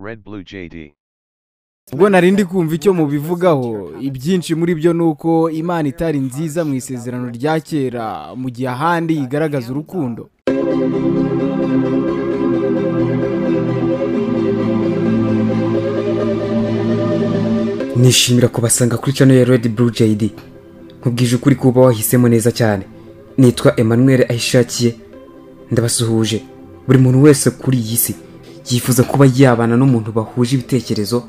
Red Blue JD. ubwo nari ndi kumva icyo mubivugaho ibyinshi muri byo ni uko imana itari nziza mu isezerano rya kera mu gihe ahandi igaragaza urukundo nishimira kubasanga kuri channel ya red blue jd nkubwije ukuri kuba wahisemo neza cyane nitwa emmanuel ahishakiye ndabasuhuje buri muntu wese kuri iyi si yifuza kuba yabana n'umuntu bahuje ibitekerezo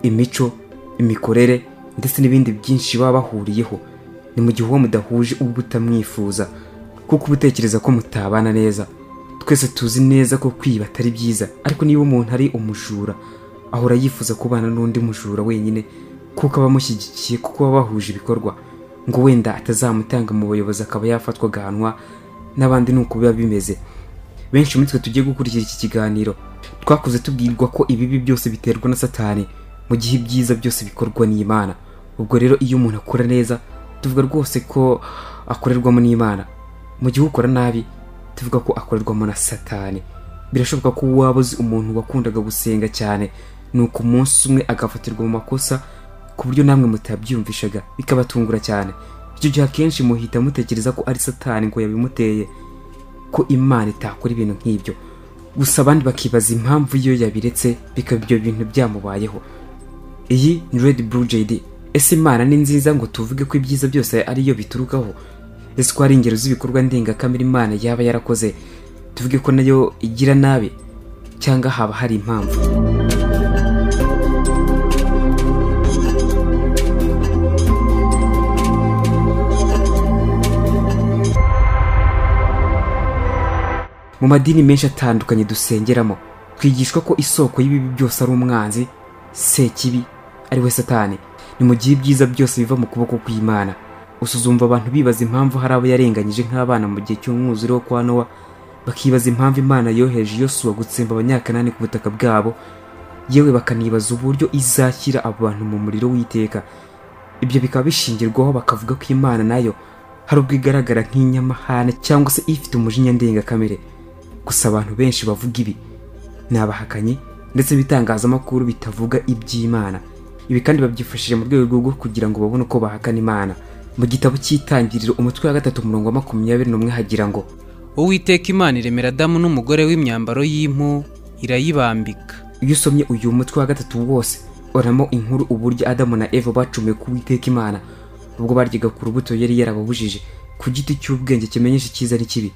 imico imikorere ndetse n'ibindi byinshi baba bahuriyeho ni mu gihe uwo mudahuje ubwo utamwifuza kuko uba utekereza ko mutabana neza twese tuzi neza ko kwiba atari byiza ariko niba umuntu ari umujura ahora yifuza kubana n'undi mujura wenyine kuko aba amushyigikiye kuko baba bahuje ibikorwa ngo wenda atazamutanga mu bayobozi akaba yafatwa agahanwa n'abandi ni uko biba bimeze benshi muri twe tugiye gukurikira iki kiganiro twakuze tubwirwa ko ibibi byose biterwa na satani mu gihe ibyiza byose bikorwa n'imana ubwo rero iyo umuntu akora neza tuvuga rwose ko akorerwamo n'imana mu gihe ukora nabi tuvuga ko akorerwamo na satani birashoboka ko waba uzi umuntu wakundaga gusenga cyane nuko umunsi umwe agafatirwa mu makosa ku buryo namwe mutabyiyumvishaga bikabatungura cyane icyo gihe akenshi muhita mutekereza ko ari satani ngo yabimuteye ko imana itakora ibintu nk'ibyo gusa abandi bakibaza impamvu iyo yabiretse bikaba ibyo bintu byamubayeho iyi ni red blue jd ese imana ni nziza ngo tuvuge ko ibyiza byose ariyo biturukaho ese ko hari ingero z'ibikorwa ndengakamere imana yaba yarakoze tuvuge ko nayo igira nabi cyangwa haba hari impamvu mu madini menshi atandukanye dusengeramo twigishwa ko isoko y'ibibi byose ari umwanzi sekibi ari we satani ni mu gihe ibyiza byose biva mu kuboko kw'imana gusa uzumva abantu bibaza impamvu hari abo yarenganyije nk'abana mu gihe cy'umwuzure wo kwa nowa bakibaza impamvu imana yoheje yosuwa gutsemba abanyakanani ku butaka bwabo yewe bakanibaza uburyo izashyira abo bantu mu muriro w'iteka ibyo bikaba bishingirwaho bakavuga ko imana nayo hari ubwo igaragara nk'inyamahane cyangwa se ifite umujinya ndengakamere gusa abantu benshi bavuga ibi ni abahakanyi ndetse ibitangazamakuru bitavuga iby'imana ibi kandi babyifashishije mu rwego rwo kugira ngo babone uko bahakana imana mu gitabo cy'itangiriro umutwe wa gatatu umurongo wa makumyabiri n'umwe hagira ngo uwiteka imana iremera adamu n'umugore w'imyambaro y'impu irayibambika iyo usomye uyu mutwe wa gatatu wose oramo inkuru uburyo adamu na eva bacumiye ku witeka imana ubwo baryaga ku rubuto yari yarababujije ku giti cy'ubwenge kimenyesha icyiza n'ikibi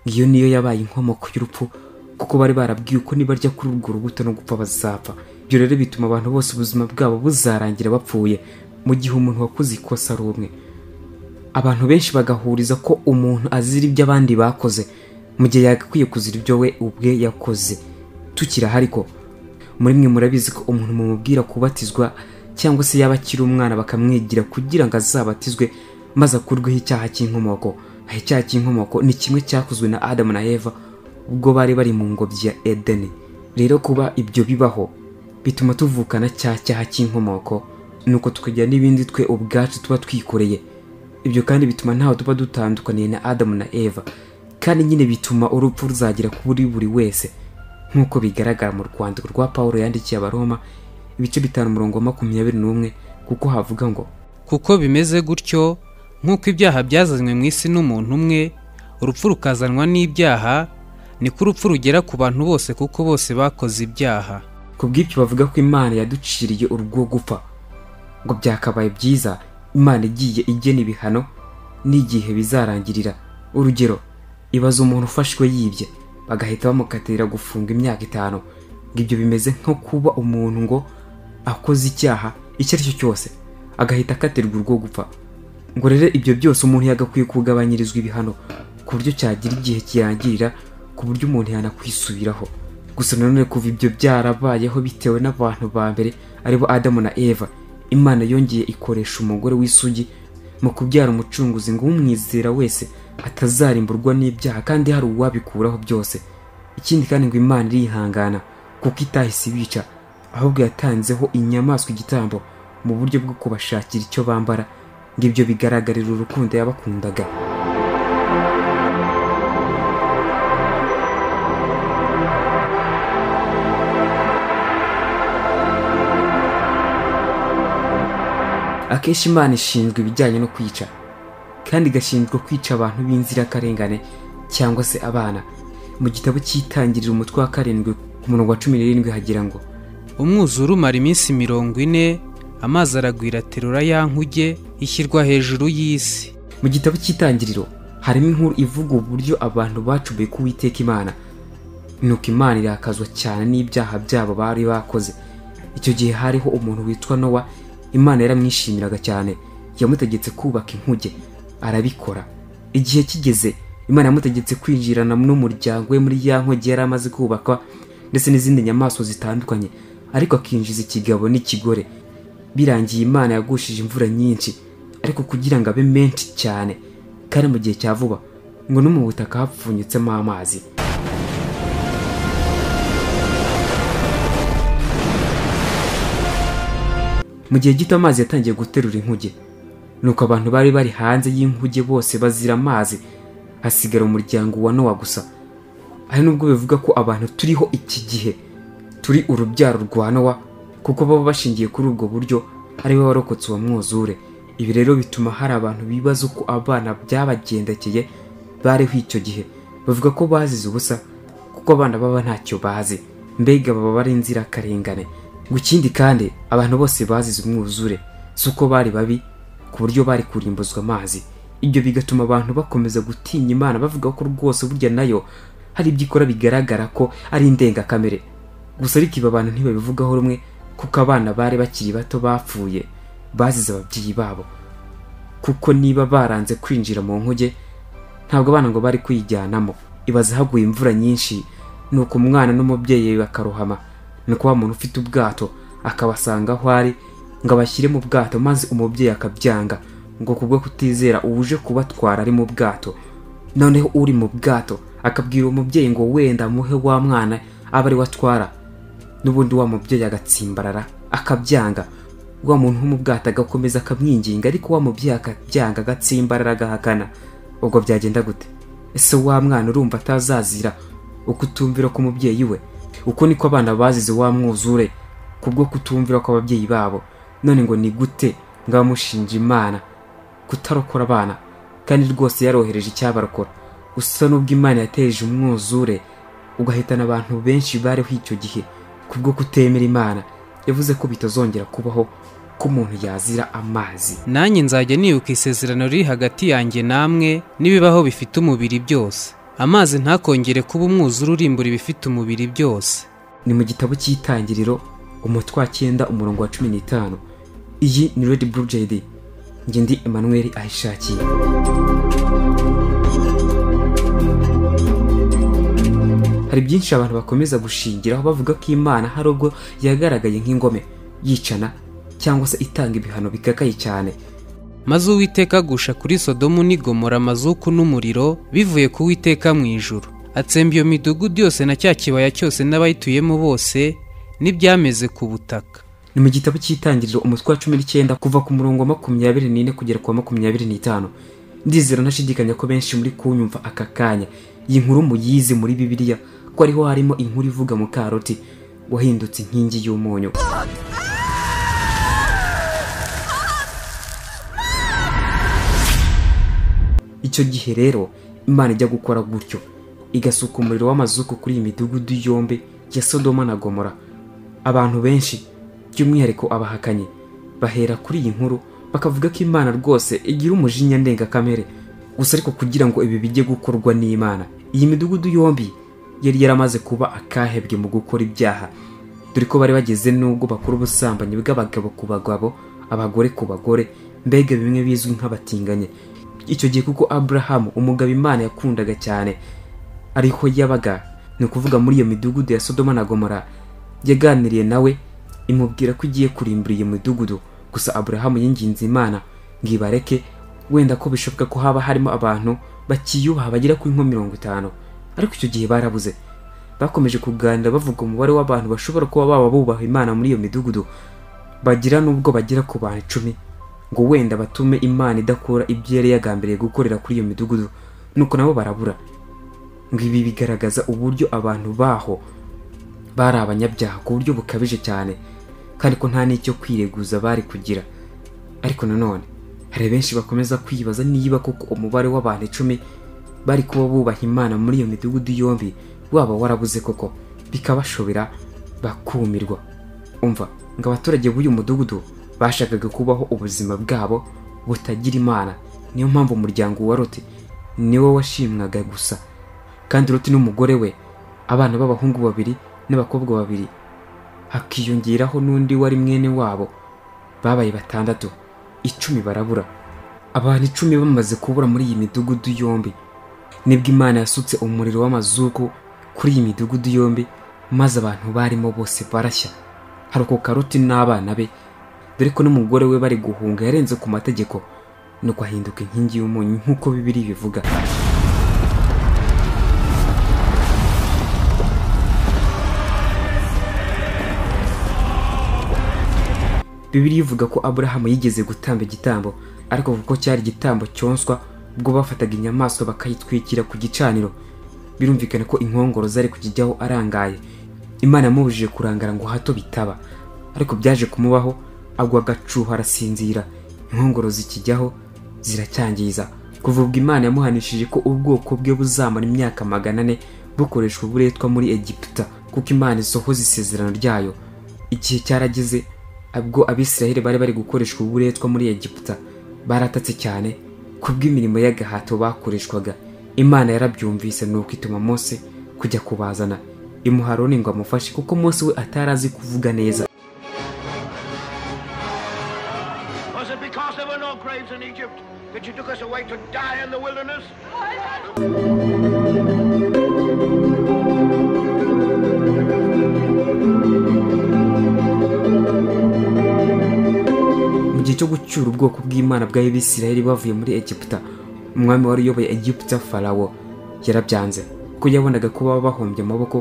iyo niyo yabaye inkomoko y'urupfu kuko bari barabwiwe ko nibarya kuri urwo rubuto no gupfa bazapfa ibyo rero bituma abantu bose ubuzima bwabo buzarangira bapfuye mu gihe umuntu wakoze ikosa ari umwe abantu benshi bagahuriza ko umuntu azira ibyo abandi bakoze mu gihe yagakwiye kuzira ibyo we ubwe yakoze tukiri aha ariko muri mwe murabizi ko umuntu mumubwira kubatizwa cyangwa se yaba akiri umwana bakamwigira kugira ngo azabatizwe maze akurweho icyaha cy'inkomoko aha icyaha cy'inkomoko ni kimwe cyakozwe na adamu na eva ubwo bari bari mu ngobyi ya edeni rero kuba ibyo bibaho bituma tuvukana cya cyaha cy'inkomoko nuko tukagira n'ibindi twe ubwacu tuba twikoreye ibyo kandi bituma ntawe tuba dutandukaniye na adamu na eva kandi nyine bituma urupfu ruzagera kuri buri wese nk'uko bigaragara mu rwandiko rwa pawulo yandikiye abaroma ibice bitanu umurongo wa makumyabiri n'umwe kuko havuga ngo kuko bimeze gutyo nk'uko ibyaha byazanywe mu isi n'umuntu umwe urupfu rukazanwa n'ibyaha niko urupfu rugera ku bantu bose kuko bose bakoze ibyaha ku bw'ibyo bavuga ko imana yaduciriye urwo gupfa ngo byakabaye byiza imana igiye igena ibihano n'igihe bizarangirira urugero ibaza umuntu ufashwe yibye bagahita bamukatira gufunga imyaka itanu ngo ibyo bimeze nko kuba umuntu ngo akoze icyaha icyo ari cyo cyose agahita akatirwa urwo gupfa ngo rero ibyo byose umuntu yagakwiye kugabanyirizwa ibihano ku buryo cyagira igihe kirangirira ku buryo umuntu yanakwisubiraho gusa nanone kuva ibyo byarabayeho bitewe n'abantu ba mbere aribo adamu na eva imana yongeye ikoresha umugore w'isugi mu kubyara umucunguzi ngo umwizera wese atazarimburwa n'ibyaha kandi hari uwabikuraho byose ikindi kandi ngo imana irihangana kuko itahise ibica ahubwo yatanzeho inyamaswa igitambo mu buryo bwo kubashakira icyo bambara ngo ibyo bigaragarira urukundo yabakundaga akenshi imana ishinzwe ibijyanye no kwica kandi igashinjwa kwica abantu b'inzirakarengane cyangwa se abana mu gitabo cy'itangirira umutwe wa karindwi ku murongo wa cumi n'irindwi hagira ngo umwuzure umara iminsi mirongo ine amazi aragwira terura ya nkuge ishyirwa hejuru y'isi mu gitabo cy'itangiriro harimo inkuru ivuga uburyo abantu bacubiye ku Uwiteka imana nuko imana irakazwa cyane n'ibyaha byabo bari bakoze icyo gihe hariho umuntu witwa nowa imana yaramwishimiraga cyane yamutegetse kubaka inkuge arabikora igihe kigeze imana yamutegetse kwinjirana n'umuryango we muri ya nkuge yari amaze kubakwa ndetse n'izindi nyamaswa zitandukanye ariko akinjiza ikigabo n'ikigore birangiye imana yagushije imvura nyinshi ariko kugira ngo abe menshi cyane kandi mu gihe cya vuba ngo no mu butaka hapfunyitsemo amazi mu gihe gito amazi yatangiye guterura inkuge nuko abantu bari bari hanze y'inkuge bose bazira amazi hasigara umuryango wa nowa gusa hari n'ubwo bivuga ko abantu turiho iki gihe turi urubyaro rwa nowa kuko baba bashingiye kuri ubwo buryo ari we warokotse uwo mwuzure ibi rero bituma hari abantu bibaza uko abana byabagendekeye bariho icyo gihe bavuga ko bazize ubusa kuko abana baba ntacyo bazi mbega baba ari inzirakarengane ngo ikindi kandi abantu bose bazize umwuzure si uko bari babi ku buryo bari kurimbuzwa amazi ibyo bigatuma abantu bakomeza gutinya imana bavuga ko rwose burya nayo hari ibyo ikora bigaragara ko ari indengakamere gusa ariko ibi abantu ntibabivugaho rumwe kuko abana bari bakiri bato bapfuye bazize ababyeyi babo kuko niba baranze kwinjira mu nkuge ntabwo abana ngo bari kuyijyanamo ibaza haguye imvura nyinshi nuko umwana n'umubyeyi we bakarohama nuko wa muntu ufite ubwato akabasanga aho ari ngo abashyire mu bwato maze umubyeyi akabyanga ngo kubwo kutizera uje kubatwara ari mu bwato noneho uri mu bwato akabwira umubyeyi ngo wenda muhe wa mwana abe ari we atwara n'ubundi wa mubyeyi agatsimbarara akabyanga wa muntu wo mu bwato agakomeza akamwinginga ariko wa mubyeyi akabyanga agatsimbarara agahakana ubwo byagenda gute ese wa mwana urumva atazazira ukutumvira k'umubyeyi we uko niko abana bazize wa mwuzure kubwo kutumvira kw'ababyeyi babo none ngo ni gute ngo abamushinja imana kutarokora abana kandi rwose yarohereje icyabarokora gusa n'ubwo imana yateje umwuzure ugahitana abantu benshi bariho icyo gihe kubwo kutemera imana yavuze ko bitazongera kubaho ko umuntu yazira amazi nanjye nzajya nibuka isezerano riri hagati yanjye namwe n'ibibaho bifite umubiri byose amazi ntakongere kuba umwuzure urimbura ibifite umubiri byose ni mu gitabo cy'itangiriro umutwe wa cyenda umurongo wa cumi n'itanu iyi ni redi buru jedi njye ndi emanuweli ayishakiye hari byinshi abantu bakomeza gushingiraho bavuga ko imana hari ubwo yagaragaye nk'ingome yicana cyangwa se itanga ibihano bikakaye cyane maze uwiteka agusha kuri sodomu n'i gomora amazuku n'umuriro bivuye ku witeka mu ijuru atsemba iyo midugudu yose na cya kibaya cyose n'abayituyemo bose n'ibyameze ku butaka ni mu gitabo cy'itangiriro umutwe wa cumi n'icyenda kuva ku murongo wa makumyabiri n'ine kugera ku wa makumyabiri n'itanu ndizera ntashidikanya ko benshi muri kunyumva aka kanya iyi nkuru muyizi muri bibiliya ko ariho harimo inkuru ivuga mu karoti wahindutse inkingi y'umunyu icyo gihe rero imana ijya gukora gutyo igasuka umuriro w'amazuku kuri iyi midugudu yombi ya sodoma na gomora abantu benshi by'umwihariko abahakanyi bahera kuri iyi nkuru bakavuga ko imana rwose igira umujinya ndengakamere gusa ariko kugira ngo ibi bijye gukorwa n'imana iyi midugudu yombi yari yaramaze kuba akahebwe mu gukora ibyaha dore ko bari bageze n'ubwo bakora ubusambanyi bw'abagabo ku bagabo abagore ku bagore mbega bimwe bizwi nk'abatinganye icyo gihe kuko aburahamu umugabo imana yakundaga cyane ariho yabaga ni ukuvuga muri iyo midugudu ya sodoma na gomora yaganiriye nawe imubwira ko igiye kurimbura iyo midugudu gusa aburahamu yinginze imana ngo ibareke wenda ko bishoboka ko haba harimo abantu bakiyubaha bagera kuri nko mirongo itanu ariko icyo gihe barabuze bakomeje kuganira bavuga umubare w'abantu bashobora kuba baba bubaha imana muri iyo midugudu bagira n'ubwo bagera ku bantu icumi ngo wenda batume imana idakora ibyo yari yagambiriye gukorera kuri iyo midugudu nuko nabo barabura ngo ibi bigaragaza uburyo abantu baho bari abanyabyaha ku buryo bukabije cyane kandi ko nta n'icyo kwireguza bari kugira ariko nanone hari benshi bakomeza kwibaza niba koko umubare w'abantu icumi bari kuba bubaha imana muri iyo midugudu yombi waba warabuze koko bikabashobera bakumirwa umva ngo abaturage b'uyu mudugudu bashakaga kubaho ubuzima bwabo butagira imana niyo mpamvu umuryango wa rote niwo washimwaga gusa kandi rote n'umugore we abana b'abahungu babiri n'abakobwa babiri hakiyongeraho n'undi wari mwene wabo babaye batandatu icumi barabura abantu icumi bamaze kubura muri iyi midugudu yombi nibwo imana yasutse umuriro w'amazuku kuri iyi midugudu yombi maze abantu barimo bose barashya harokoka ruti n'abana be dore ko n'umugore we bari guhunga yarenze ku mategeko nuko ahinduka inkingi y'umunyu nk'uko bibiri bivuga bibiri ivuga ko aburahamu yigeze gutamba igitambo ariko kuko cyari igitambo cyonswa ubwo bafataga inyamaswa bakayitwikira ku gicaniro birumvikana ko inkongoro zari kukijyaho arangaye imana yamubujije kurangara ngo hato bitaba ariko byaje kumubaho agwa agacuho arasinzira inkongoro zikijyaho ziracyangiza kuva ubwo imana yamuhanishije ko ubwoko bwe buzamara imyaka magana ane bukoreshwa uburetwa muri egiputa kuko imana isohoza isezerano ryayo igihe cyarageze ubwo abisiraheli bari bari gukoreshwa uburetwa muri egiputa baratatse cyane kubw'imirimo y'agahato bakoreshwaga imana yarabyumvise nuko ituma mose kujya kubazana imuha Aroni ngo amufashe kuko mose we atari azi kuvuga neza Was it because there were no graves in Egypt that you took us away to die in the wilderness? mu gihe cyo gucyura ubwoko bw'imana bw'abisirayeli bavuye muri egiputa umwami wari uyoboye egiputa farawo yarabyanze kuko yabonaga ko baba bahombye amaboko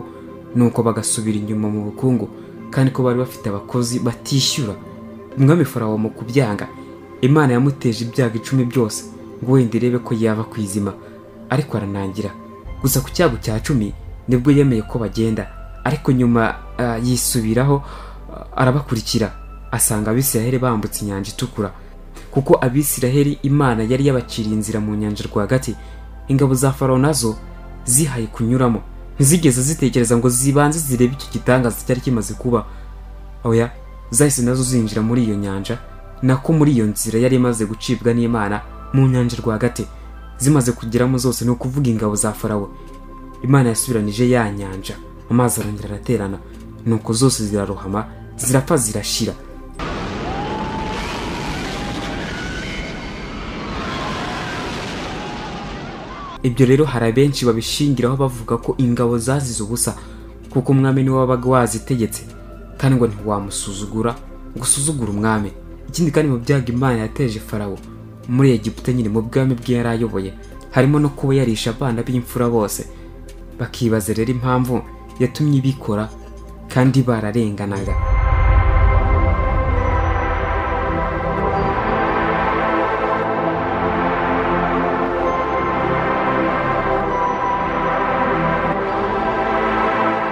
nuko bagasubira inyuma mu bukungu kandi ko bari bafite abakozi batishyura umwami farawo mu kubyanga imana yamuteje ibyago icumi byose ngo wenda irebe ko yava ku izima ariko aranangira gusa ku cyago cya cumi nibwo yemeye ko bagenda ariko nyuma ah, yisubiraho ah, arabakurikira asanga abisiraheli bambutse inyanja itukura kuko abisiraheli imana yari yabaciriye inzira mu nyanja rwagati ingabo za farawo nazo zihaye kunyuramo ntizigeze zitekereza ngo zibanze zirebe icyo gitangaza cyari kimaze kuba oya zahise nazo zinjira muri iyo nyanja nako muri iyo nzira yari imaze gucibwa n'imana mu nyanja rwagati zimaze kugeramo zose ni ukuvuga ingabo za farawo imana yasubiranije ya nyanja amazi arongera araterana nuko zose zirarohama zirapfa zirashira ibyo rero hari abenshi babishingiraho bavuga ko ingabo zazize ubusa kuko umwami niwe wabaga wazitegetse kandi ngo ntiwamusuzugura ngo usuzugure umwami ikindi kandi mu byago imana yateje farawo muri egiputa nyine mu bwami bwe yari ayoboye harimo no kuba yarisha abana b'imfura bose bakibaza rero impamvu yatumye ibikora kandi bararenganaga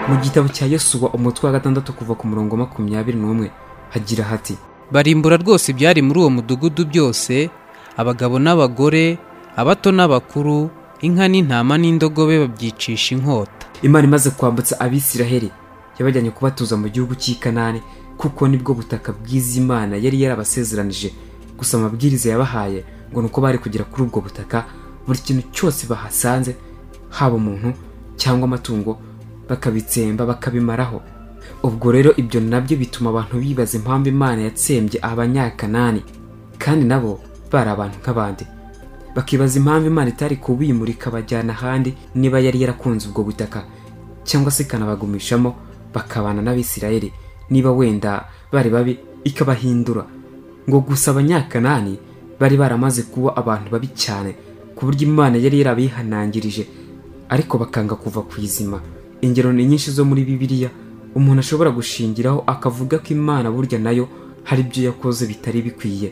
mu gitabo cya yosuwa umutwe wa gatandatu kuva ku murongo wa makumyabiri n'umwe hagira hati barimbura rwose ibyari muri uwo mudugudu byose abagabo n'abagore abato n'abakuru inka n'intama n'indogobe babyicisha inkota imana imaze kwambutsa abisiraheli yabajyanye kubatuza mu gihugu cy'i kanani kuko nibwo butaka bw'izi mana yari yarabasezeranije gusa amabwiriza yabahaye ngo ni uko bari kugera kuri ubwo butaka buri kintu cyose bahasanze haba umuntu cyangwa amatungo bakabitsemba bakabimaraho ubwo rero ibyo nabyo bituma abantu bibaza impamvu imana yatsembye abanyakanani kandi nabo bari abantu nk'abandi bakibaza impamvu imana itari kubimurika bajyana ahandi niba yari yarakunze ubwo butaka cyangwa se ikanabagumishamo bakabana n'abisirayeli niba wenda bari babi ikabahindura ngo gusa abanyakanani bari baramaze kuba abantu babi cyane ku buryo imana yari yarabihanangirije ariko bakanga kuva ku izima ingero ni nyinshi zo muri bibiliya umuntu ashobora gushingiraho akavuga ko imana burya nayo hari ibyo yakoze bitari bikwiye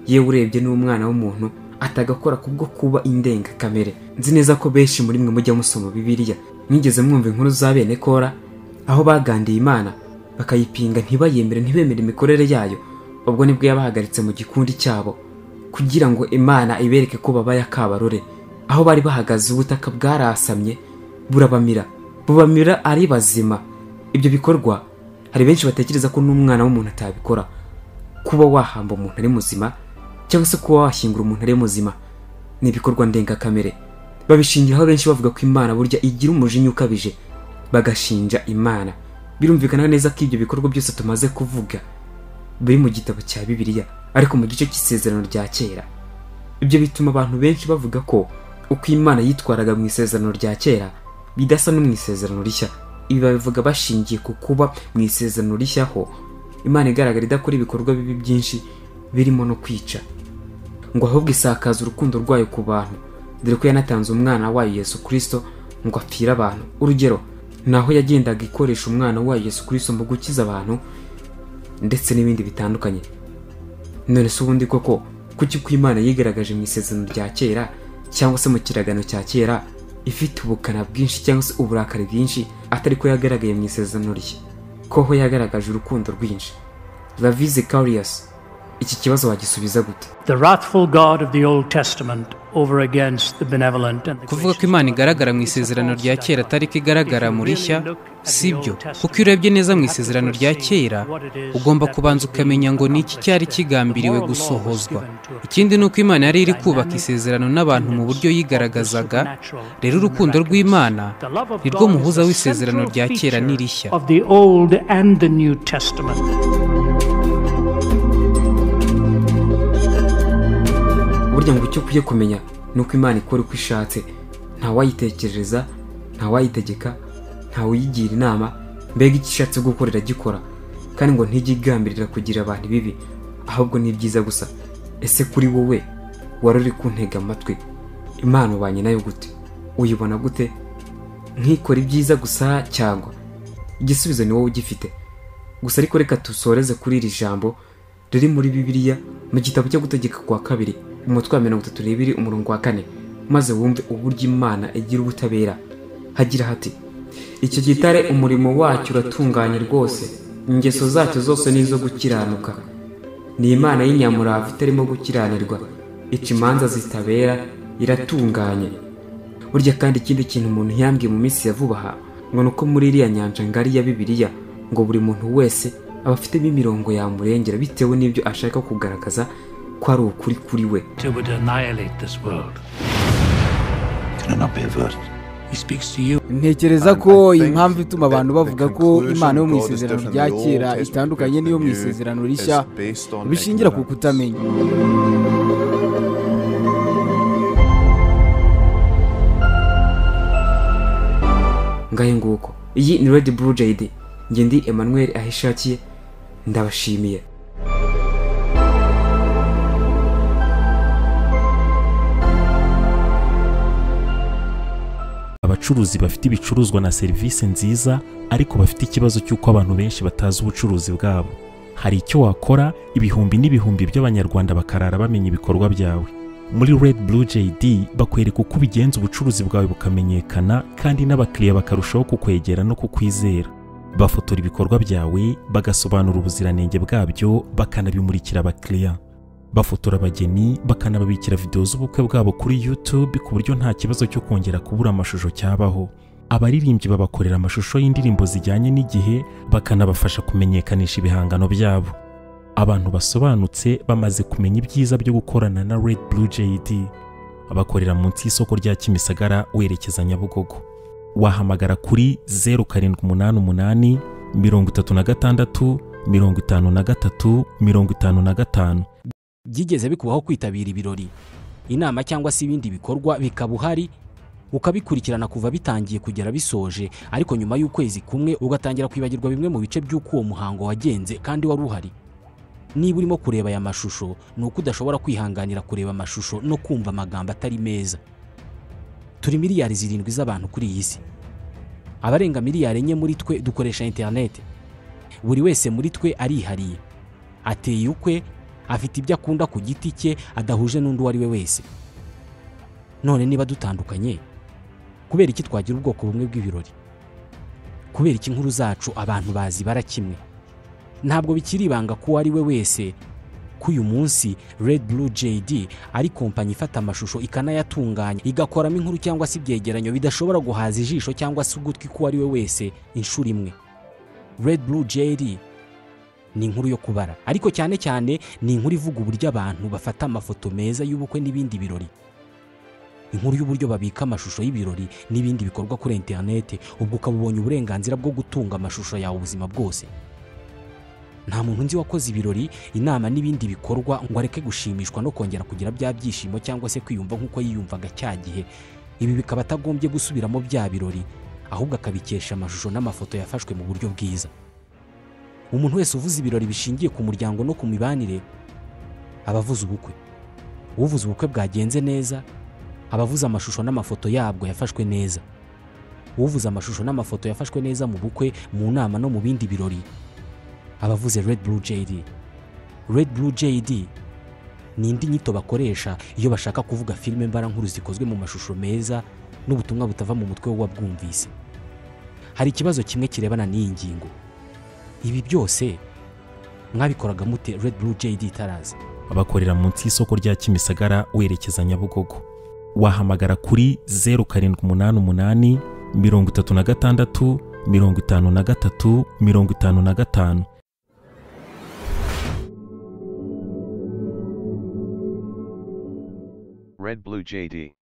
yewe urebye n'umwana w'umuntu atagakora kubwo kuba indengakamere nzi neza ko benshi muri mwe mujya musoma bibiliya mwigeze mwumva inkuru za bene kora aho bagandiye imana bakayipinga ntibayemere ntibemere imikorere yayo ubwo nibwo yabahagaritse mu gikundi cyabo kugira ngo imana ibereke ko babaye akabarore aho bari bahagaze ubutaka bwarasamye burabamira bubamira ari bazima ibyo bikorwa hari benshi batekereza ko n'umwana w'umuntu atabikora kuba wahamba umuntu ari muzima cyangwa se kuba washyingura umuntu ari muzima ni ibikorwa ndengakamere babishingiraho benshi bavuga ko imana burya igira umujinya ukabije bagashinja imana birumvikana neza ko ibyo bikorwa byose tumaze kuvuga biri mu gitabo cya bibiliya ariko mu gice cy'isezerano rya kera ibyo bituma abantu benshi bavuga ko uko imana yitwaraga mu isezerano rya kera bidasa no mu isezerano rishya ibi babivuga bashingiye ku kuba mu isezerano rishya ho imana igaragara idakora ibikorwa bibi byinshi birimo no kwica ngo ahubwo isakaza urukundo rwayo ku bantu dore ko yanatanze umwana wayo yesu kirisito ngo apfire abantu urugero ni aho yagendaga ikoresha umwana wayo yesu kirisito mu gukiza abantu ndetse n'ibindi bitandukanye none se ubundi koko kuki uko imana yigaragaje mu isezerano rya kera cyangwa se mu kiragano cya kera ifite ubukana bwinshi cyangwa se uburakari bwinshi atari ko yagaragaye mu isezerano rye koho yagaragaje urukundo rwinshi lavize kariyasi iki kibazo wagisubiza gute The wrathful God of the Old Testament over against the benevolent and the kuvuga ko imana igaragara mu isezerano rya kera atari ko igaragara mu rishya si byo kuko iyo urebye neza mu isezerano rya kera ugomba kubanza ukamenya ngo ni iki cyari kigambiriwe gusohozwa ikindi ni uko imana yari iri kubaka isezerano n'abantu mu buryo yigaragazaga rero urukundo rw'imana ni rwo muhuza w'isezerano rya kera n'irishya of the Old and the New Testament. burya ngo icyo ukwiye kumenya ni uko imana ikora uko ishatse ntawayitekerereza ntawayitegeka ntawuyigira inama mbega icyo ishatse gukorera gikora kandi ngo ntijye igambirira kugira abantu bibi ahubwo ni byiza gusa ese kuri wowe wari uri kuntega amatwi imana ubanye nayo gute uyibona gute nkikora ibyiza gusa cyangwa igisubizo ni wowe ugifite gusa ariko reka dusoreze kuri iri jambo riri muri bibiliya mu gitabo cyo gutegeka kwa kabiri umutwe wa mirongo itatu n'ibiri umurongo wa kane maze wumve uburyo imana igira ubutabera hagira hati icyo gitare umurimo wacyo uratunganye rwose ingeso zacyo zose ni izo gukiranuka ni imana y'inyamurava itarimo gukiranirwa ica imanza zitabera iratunganye burya kandi ikindi kintu umuntu yambwiye mu minsi ya vuba aha ngo ni uko muri iriya nyanja ngari ya bibiliya ngo buri muntu wese aba afitemo imirongo yamurengera bitewe n'ibyo ashaka kugaragaza ko ari ukuri kuri we It would annihilate this world. Can it not be averted? He speaks to you ntekereza ko impamvu ituma abantu bavuga ko imana yo mu isezerano rya kera itandukanye n'iyo mu isezerano rishya bishingira ku kutamenya ngahe nguko iyi ni redi buru jayidi njye ndi emanuweli aho ishakiye ndabashimiye abacuruzi bafite ibicuruzwa na serivisi nziza ariko bafite ikibazo cy'uko abantu benshi batazi ubucuruzi bwabo hari icyo wakora ibihumbi n'ibihumbi by'abanyarwanda bakarara bamenya ibikorwa byawe muri red blue jd bakwereka uko ubigenza ubucuruzi bwawe bukamenyekana kandi n'abakiriya bakarushaho kukwegera no kukwizera bafotora ibikorwa byawe bagasobanura ubuziranenge bwabyo bakanabimurikira abakiriya bafotora abageni bakanababikira videwo z'ubukwe bwabo kuri YouTube ku buryo nta kibazo cyo kongera kubura amashusho cyabaho abaririmbyi babakorera amashusho y'indirimbo zijyanye n'igihe bakanabafasha kumenyekanisha ibihangano byabo abantu basobanutse bamaze kumenya ibyiza byo gukorana na Red Blue JD bakorera munsi y'isoko rya Kimisagara werekeza Nyabugogo wahamagara kuri 0788 36 53 55 byigeze bikubaho kwitabira ibirori inama cyangwa se ibindi bikorwa bikaba uhari ukabikurikirana kuva bitangiye kugera bisoje ariko nyuma y'ukwezi kumwe ugatangira kwibagirwa bimwe mu bice by'uko uwo muhango wagenze kandi wari uhari niba urimo kureba aya mashusho ni uko udashobora kwihanganira kureba amashusho no kumva amagambo atari meza turi miliyari zirindwi z'abantu kuri iyi si abarenga miliyari enye muri twe dukoresha interineti buri wese muri twe arihariye ateye ukwe afite ibyo akunda ku giti cye adahuje n'undi uwo ari we wese none niba dutandukanye kubera iki twagira ubwoko bumwe bw'ibirori kubera iki inkuru zacu abantu bazibara kimwe ntabwo bikiri ibanga ko uwo ari we wese ko uyu munsi Red Blue JD ari kompanyi ifata amashusho ikanayatunganya igakoramo inkuru cyangwa se ibyegeranyo bidashobora guhaza ijisho cyangwa se ugutwi k'uwo ari we wese inshuro imwe Red Blue JD ni inkuru yo kubara ariko cyane cyane ni inkuru ivuga uburyo abantu bafata amafoto meza y'ubukwe n'ibindi birori inkuru y'uburyo babika amashusho y'ibirori n'ibindi bikorwa kuri interineti ubwo ukaba ubonye uburenganzira bwo gutunga amashusho yawe ubuzima bwose nta muntu nzi wakoze ibirori inama n'ibindi bikorwa ngo areke gushimishwa no kongera kugira bya byishimo cyangwa se kwiyumva nk'uko yiyumvaga cya gihe ibi bikaba atagombye gusubiramo bya birori ahubwo akabikesha amashusho n'amafoto yafashwe mu buryo bwiza umuntu wese uvuze ibirori bishingiye ku muryango no ku mibanire aba avuze ubukwe uvuze ubukwe bwagenze neza aba avuze amashusho n'amafoto yabwo yafashwe neza uvuze amashusho n'amafoto yafashwe neza mu bukwe mu nama no mu bindi birori aba avuze Red Blue JD Red Blue JD ni indi nyito bakoresha iyo bashaka kuvuga filime mbarankuru zikozwe mu mashusho meza n'ubutumwa butava mu mutwe w'uwabwumvise hari ikibazo kimwe kirebana n'iyi ngingo ibi byose mwabikoraga mute Red Blue JD itaraza bakorera munsi y'isoko rya kimisagara werekeza nyabugogo wahamagara kuri zeru karindwi umunani umunani mirongo itatu na gatandatu mirongo itanu na gatatu mirongo itanu na gatanu Red Blue JD.